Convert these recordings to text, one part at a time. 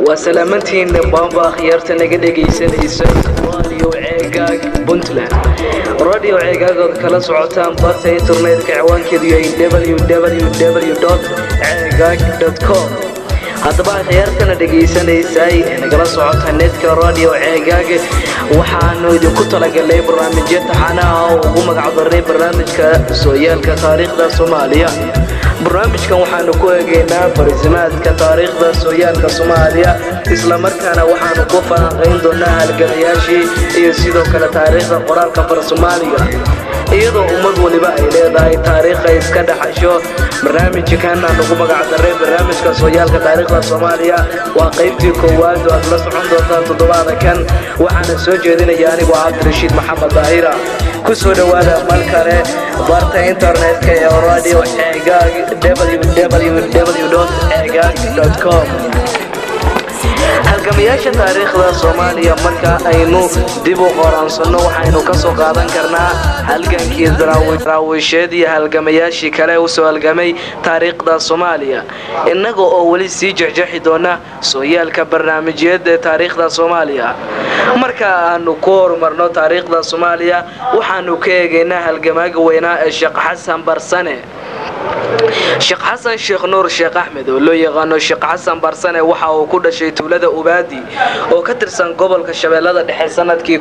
waa salaamantiin baamba akhyaarta naga dhegaysanaysa radio ceegaag puntland radio ceegaagood kala socotaan barta internetka ciwaankeedu yahay www ceegaag com haddaba akhyaartana dhagaysanaysay ee nagala socota netka radio ceegaag waxaanu idinku talagalnay barnaamijyo taxanaha oo ugu magacdaray barnaamijka sooyaalka taariikhda soomaaliya barnaamijkan waxaanu ku eegaynaa barisimaadka taariikhda sooyaalka soomaaliya islamarkaana waxaanu ku falanqayn doonaa halgamayaashii iyo sidoo kale taariikhda qoraalka far soomaaliga iyadoo ummad waliba ay leedahay taariikha iska dhaxasho barnaamijkan aan ugu magacdaray barnaamijka sooyaalka taariikhda soomaaliya waa qaybtii koowaad oo aad la socon doontaan toddobaada kan waxaana soo jeedinaya anigoo cabdirashiid maxamed daahira ku soo dhowaada mar kale barta internetka ee radio ceegaag www ceegaag com halgamayaasha taariikhda soomaaliya marka aynu dib u qoraansanno waxaynu ka soo qaadan karnaa halgankii daraawiisheed iyo halgamayaashii kale usoo halgamay taariikhda soomaaliya innaga oo weli sii jexjexi doona sooyaalka barnaamijyeed ee taariikhda soomaaliya marka aanu ku horumarno taariikhda soomaaliya waxaanu ka eegaynaa halgamaaga weynaa ee sheekh xasan barsane sheekh xasan sheekh nuur sheekh axmed oo loo yaqaano sheekh xasan barsane waxa uu ku dhashay tuulada ubaadi oo ka tirsan gobolka shabeellada dhexe sanadkii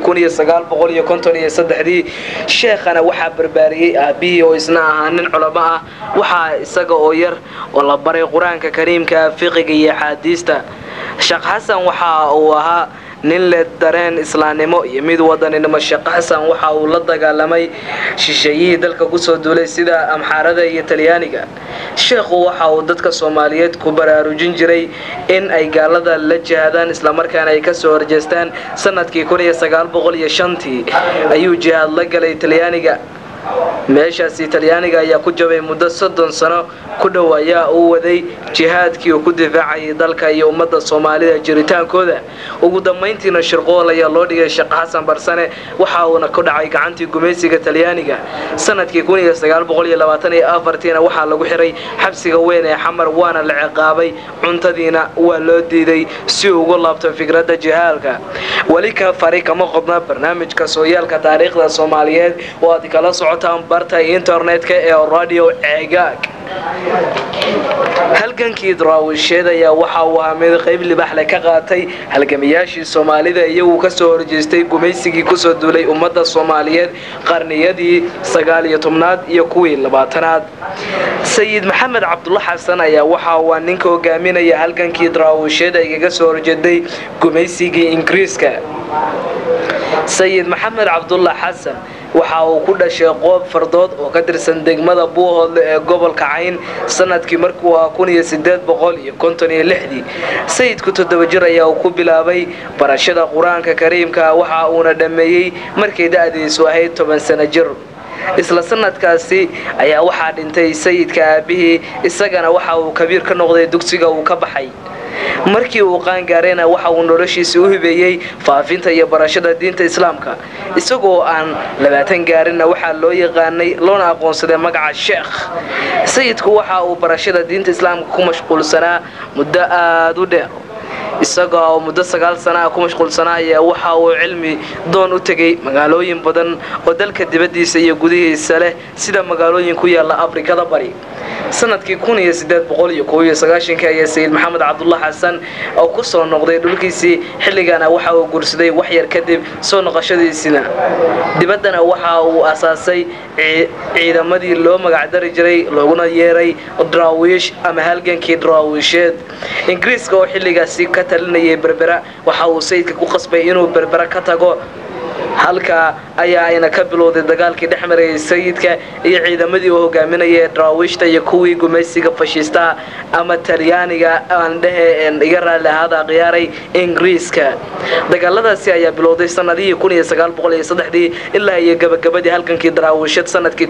dii sheekhana waxaa barbaariyey aabihii oo isna ahaa nin culamo ah waxaa isaga oo yar oo la baray qur-aanka kariimka fiqiga iyo axaadiista sheekh xasan waxa uu ahaa nin leh dareen islaamnimo iyo mid wadaninimo sheekh xasan waxa uu la dagaalamay shisheeyihii dalka kusoo duulay sida amxaarada iyo talyaaniga sheekhu waxa uu dadka soomaaliyeed ku baraarujin jiray in ay gaalada la jihaadaan islamarkaana ay kasoo horjeestaan sanadkii tii ayuu jihaad la galay talyaaniga meeshaasi talyaaniga ayaa ku jabay muddo soddon sano ku dhow ayaa uu waday jihaadkii uu ku difaacayay dalka iyo ummadda soomaalida jiritaankooda ugu dambayntiina shirqool ayaa loo dhigay sheekh xasan barsane waxa uuna ku dhacay gacantii gumaysiga talyaaniga sanadkii tiina waxaa lagu xiray xabsiga weyn ee xamar waana la ciqaabay cuntadiina waa loo diiday si uu ugu laabto fikradda jihaalka weli ka fari kama qodna barnaamijka sooyaalka taariikhda soomaaliyeed oo aad kala socotaan barta internetka ee radio ceegaag halgankii daraawisheed ayaa waxa uu ahaa mid qayb libaxle ka qaatay halgamayaashii soomaalida iyagu kasoo horjeestay gumaysigii kusoo duulay ummadda soomaaliyeed qarniyadii sagaaliyo tobnaad iyo kuwii labaatanaad sayid maxamed cabdulla xasan ayaa waxa uu ninka hogaaminaya halgankii daraawisheed ay kaga soo horjeeday gumaysigii ingiriiska sayid maxamed cabdulla xasan waxa uu ku dhashay qoob fardood oo ka tirsan degmada buuhoodle ee gobolka cayn sanadkii markuu ah sayidku toddoba jir ayaa uu ku bilaabay barashada qur-aanka kariimka waxa uuna dhammeeyey markay da-diisu ahayd toban sano jir isla sanadkaasi ayaa waxaa dhintay sayidka aabihii isagana waxa uu kabiir ka noqday dugsiga uu ka baxay markii uu qaangaarayna waxa uu noloshiisi u hibeeyey faafinta iyo barashada diinta islaamka isagoo aan labaatan gaarinna waxaa loo yaqaanay loona aqoonsaday magaca sheekh sayidku waxa uu barashada diinta islaamka ku mashquulsanaa muddo aada u dheer isaga oo muddo sagaal sana ah ku mashquulsanaa ayaa waxa uu cilmi doon u tegay magaalooyin badan oo dalka dibaddiisa iyo gudihiisa leh sida magaalooyin ku yaala afrikada bari sanadkii ayaa sayid maxamed cabdulla xasan oo ku soo noqday dhulkiisii xilligana waxa uu guursaday waxyar kadib soo noqoshadiisina dibaddana waxa uu asaasay ciidamadii loo magacdari jiray looguna yeeray daraawiish ama halgankii daraawiisheed ingiriiska oo xilligaasi ka talinayay berbera waxa uu sayidka ku qasbay inuu berbera ka tago halkaa ayaa ayna ka bilowday dagaalkii dhex marayay sayidka iyo ciidamadii uu hogaaminaya daraawiishta iyo kuwii gumaysiga fashiistaha ama talyaaniga aan dhehe iga raalli ahaada khiyaaray ingiriiska dagaaladaasi ayaa bilowday sanadihii dii ilaa iyo gabagabadii halgankii daraawiishad sanadkii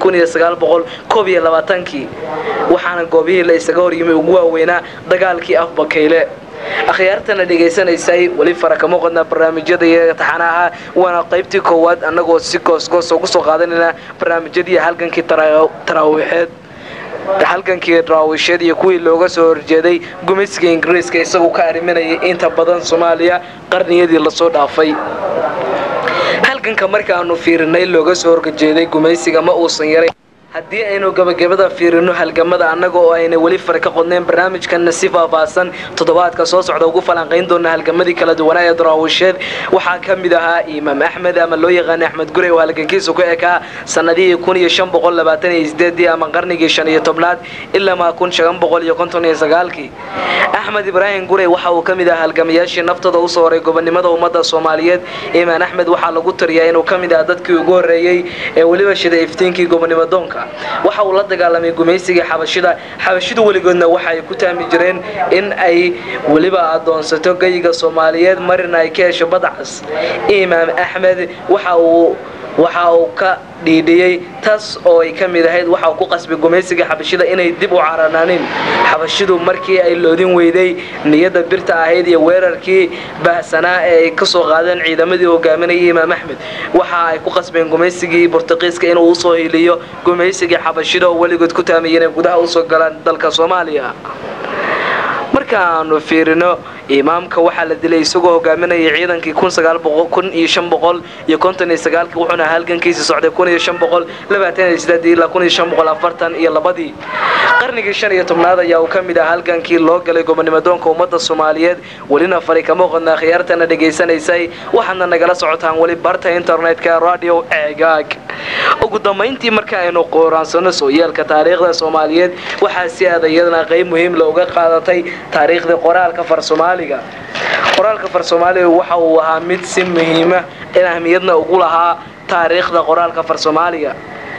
kii waxaana goobihii la isaga horyimay ugu waaweynaa dagaalkii afbakayle akhyaartana dhegaysanaysay weli fara kama qodnaa barnaamijyada iyo taxanaha waana qaybtii koowaad annagoo si goosgoos ugu soo qaadanayna barnaamijyadii halgankii taraawiixeed halgankii daraawisheed iyo kuwii looga soo horjeeday gumaysiga ingiriiska isagu ka arriminayay inta badan soomaaliya qarniyadii lasoo dhaafay halganka markaanu fiirinay looga soo horjeeday gumaysiga ma uusan yaray haddii aynu gabagabada fiirino halgamada annaga oo ayna weli fara ka qodnayn barnaamijkanna si faahfaahsan toddobaadka soo socda ugu falanqayn doona halgamadii kala duwanaa ee daraawisheed waxaa ka mid ahaa imaam axmed ama loo yaqaana axmed gurey oo halgankiisu ku ekaa sanadihii kun iyo shan boqol labaatan iyo sideedii ama qarnigii shan iyo tobnaad ilamaa kun shan boqol iyo konton iyo sagaalkii axmed ibraahim gurey waxa uu ka mid ahaa halgamayaashii naftooda usoo horay gobonimada ummadda soomaaliyeed imaan axmed waxaa lagu tariyaa inuu ka mid ahaa dadkii ugu horreeyey ee weliba shiday iftiinkii gobonimadoonka waxa uu la dagaalamay gumaysigii xabashida xabashidu weligoodna waxa ay ku taami jireen in ay weliba adoonsato geyiga soomaaliyeed marina ay ka hesho badcas imaam axmed waxa uu waxa uu ka dhiidhiyey taas oo ay ka mid ahayd waxa uu ku qasbay gumaysiga xabashida inay dib u caranaanin xabashidu markii ay loodin weyday niyadda birta ahayd iyo weerarkii baahsanaa ee ay ka soo qaadeen ciidamadii hogaaminayay imaam axmed waxa ay ku qasbeen gumaysigii bortuqiiska inuu usoo hiliyo gumaysigii xabashida oo weligood ku taamiyeen inay gudaha usoo galaan dalka soomaaliya markaanu fiirino imaamka waxaa la dilay isagoo hogaaminayay ciidankii kun iyo shan boqol iyo konton iyo sagaalkii wuxuuna halgankiisi socday kun iyo shan boqol labaatan iyo sideedii ilaa kun iyo shan boqol afartan iyo labadii qarnigii shan iyo tobnaad ayaa uu ka mid ah halgankii loo galay gobonimadoonka ummadda soomaaliyeed welina fari kama qodnaa khiyaartana dhegaysanaysay waxaadna nagala socotaan weli barta internetka radio ceegaag ugu dambayntii marka aynu qooraansano sooyaalka taariikhda soomaaliyeed waxaa si aad iyadana qayb muhiim looga qaadatay taariikhdii qoraalka far soomaaliga qoraalka far soomaaliga waxa uu ahaa mid si muhiima in ahmiyadna ugu lahaa taariikhda qoraalka far soomaaliga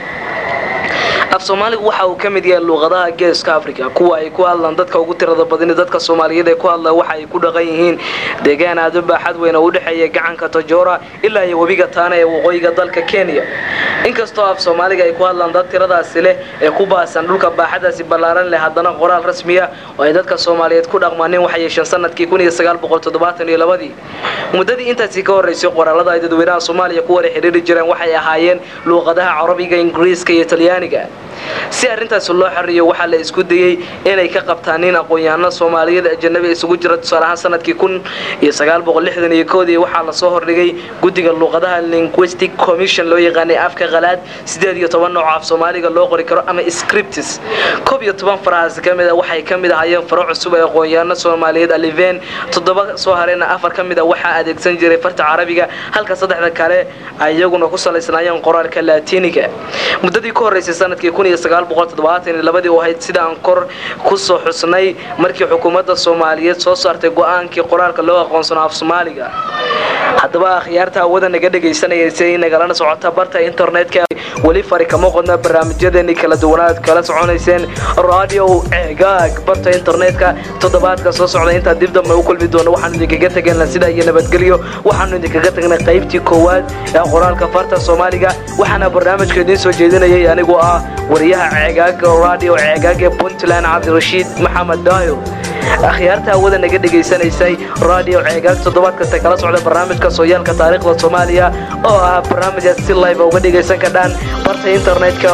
af soomaaligu waxa uu ka mid yahay luuqadaha geeska africa kuwa ay ku hadlaan dadka ugu tirada badani dadka soomaaliyeed ee ku hadla waxa ay ku dhaqan yihiin deegaan aada u baaxad weyn oo u dhexeeya gacanka tojora ilaa iyo webiga taana ee waqooyiga dalka kenya inkastoo af soomaaliga ay ku hadlaan dad tiradaasi leh ee ku baasan dhulka baaxadaasi ballaaran leh haddana qoraal rasmiya oo ay dadka soomaaliyeed ku dhaqmaanin waxay yeesheen sanadkii kun iyo sagaal boqol toddobaatan iyo labadii muddadii intaasi ka horreysay qoraalada ay dadweynaha soomaaliya ku wada xidhiiri jireen waxay ahaayeen luuqadaha carabiga ingiriiska iyo talyaaniga si arrintaasi loo xoriyo waxaa la isku dayey inay ka qabtaan nin aqoon-yahano soomaaliyeed ajanabi isugu jira tusaale ahaan sanadkii kun iyo sagaal boqol lixdan iyo koodii waxaa lasoo hordhigay guddiga luuqadaha linguistic commission loo yaqaanay afka qalaad sideed iyo toban nooc af soomaaliga loo qori karo ama scriptis koob iyo toban farahaasi ka mid a waxay ka mid ahaayeen faro cusub ee aqoon-yahano soomaaliyeed aliveen toddoba soo hareyna afar ka mid a waxaa adeegsan jiray farta carabiga halka saddexda kale ay iyaguna ku salaysnaayeen qoraalka laatiiniga muddadii ka horreysay sanadkii kun iyo sagaal boqol toddobaatan iyo labadii oo ahayd sidaan kor ku soo xusnay markii xukuumadda soomaaliyeed soo saartay go-aankii qoraalka loo aqoonsano af soomaaliga haddaba akhyaarta hawada naga dhagaysanaysay nagalana socota barta internetka weli fari kama qodna barnaamijyadeeni kala duwanaad kala soconayseen radio ceegaag barta internetka toddobaadka soo socda intaa dib dambe u kulmi doono waxaanu idinkaga tegayna sida iyo nabadgelyo waxaanu idinkaga tagnay qaybtii koowaad ee qoraalka farta soomaaliga waxaana barnaamijka idiin soo jeedinayay anigoo ah wariyaha ceegaag radio ceegaag ee puntland cabdirashiid maxamed daayo akhyaarta hawada naga dhegaysanaysay radio ceegaag toddobaad kasta kala socda barnaamijka sooyaalka taariikhda soomaaliya oo ah barnaamijkaas si live uga dhegaysan kadhaan barta internetka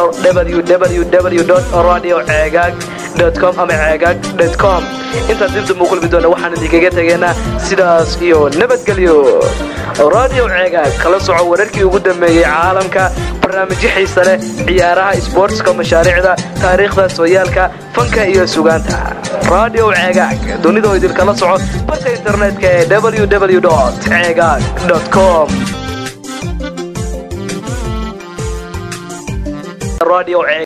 www radio ceegaag com ama ceegaag com intaan dibdib u kulmi doona waxaan idinkaga tegaynaa sidaas iyo nabadgelyo radio ceegaag kala soco wararkii ugu dambeeyey caalamka barnaamijyo xiisa leh ciyaaraha sboortska mashaariicda taariikhda sooyaalka fanka iyo sugaanta radio ceegaag dunidoo idinkala soco barta internetka ee www ceegaag com